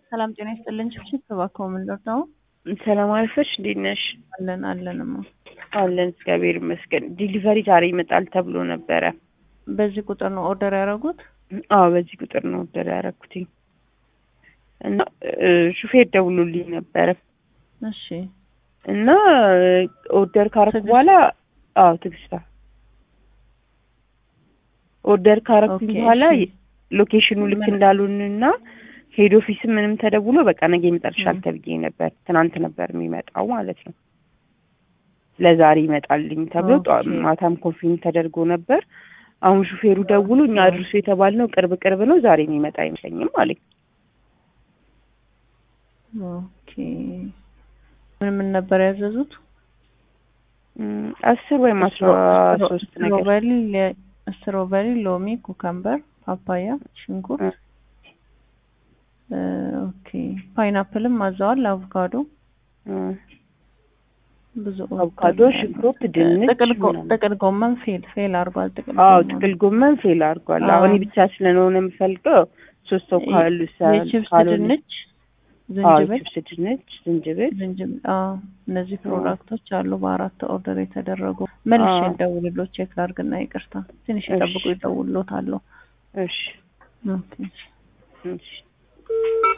ሰላም ጤና ይስጥልን። ችብችብ እባክዎ ምን ልርዳው? ሰላም አልፈሽ እንዴት ነሽ? አለን አለንማ። አለን እግዚአብሔር ይመስገን። ዲሊቨሪ ዛሬ ይመጣል ተብሎ ነበረ። በዚህ ቁጥር ነው ኦርደር ያደረጉት? አዎ በዚህ ቁጥር ነው ኦርደር ያደረኩትኝ እና ሹፌር ደውሎልኝ ነበረ እሺ እና ኦርደር ካረኩ ትዕግስት? በኋላ አዎ ትግስታ ኦርደር ካረኩኝ ኦኬ፣ በኋላ እሺ። ሎኬሽኑ ልክ ምን- እንዳሉንና ሄድ ኦፊስም ምንም ተደውሎ በቃ ነገ ይመጣልሻል ም። ተብዬ ነበር። ትናንት ነበር የሚመጣው ማለት ነው። ለዛሬ ይመጣልኝ ተብሎ ጠዋ- ኦኬ። ማታም ኮንፊርም ተደርጎ ነበር። አሁን ሹፌሩ ደውሎ እኛ አድርሱ የተባልነው ቅርብ ቅርብ ነው ዛሬ የሚመጣ አይመስለኝም አለኝ። ኦኬ ምን ምን ነበር ያዘዙት? እም፣ አስር ወይም አስራ ሶስት ነገር ስትሮበሪ፣ ለ- ስትሮበሪ፣ ሎሚ፣ ኩከምበር፣ ፓፓያ፣ ሽንኩርት እ፣ ኦኬ ፓይናፕልም አዘዋል። አቮካዶ እም፣ ብዙ አቮካዶ፣ ኦርደር ነው ሽንኩርት፣ ያለው። ድንች ጥቅል ጎ- ምናምን። ጥቅል ጎመን ፌል ፌል አድርጓል። ጥቅል አዎ ጎመን ጥቅል ጎመን ፌል አድርጓል። አዎ። አሁን ብቻ ስለሆነ የምፈልገው ሶስት ሰው ካሉ ሰ- የቺፕስ ካልሆነ ድንች፣ አዎ ዝንጅብል ችፕስ ድንች፣ ዝንጅብል ዝንጅብል አዎ፣ እነዚህ አዎ። ፕሮዳክቶች አሉ በአራት ኦርደር የተደረጉ። መልሼ አዎ። ልደውልልዎ ቼክ ላድርግና ይቅርታ ትንሽ እሺ። ይጠብቁ፣ ይደውልልዎታለሁ። እሺ ኦኬ እሺ